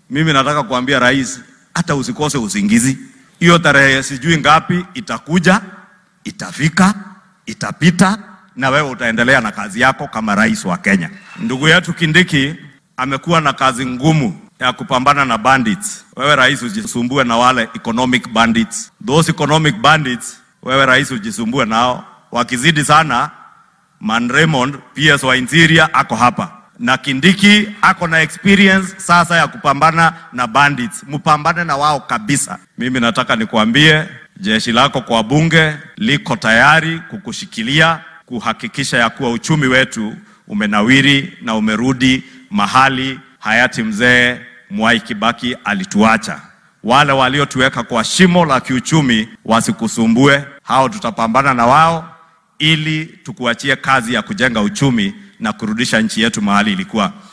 Mimi nataka kuambia rais, hata usikose usingizi. Hiyo tarehe sijui ngapi itakuja, itafika, itapita, na wewe utaendelea na kazi yako kama rais wa Kenya. Ndugu yetu Kindiki amekuwa na kazi ngumu ya kupambana na bandits. Wewe rais ujisumbue na wale economic bandits. Those economic bandits, wewe rais ujisumbue nao. Wakizidi sana, Man Raymond PS wa Interior ako hapa na Kindiki ako na experience sasa ya kupambana na bandits. Mpambane na wao kabisa. Mimi nataka nikuambie jeshi lako kwa bunge liko tayari kukushikilia kuhakikisha ya kuwa uchumi wetu umenawiri na umerudi mahali hayati mzee Mwai Kibaki alituacha. Wale waliotuweka kwa shimo la kiuchumi wasikusumbue, hao tutapambana na wao ili tukuachie kazi ya kujenga uchumi na kurudisha nchi yetu mahali ilikuwa.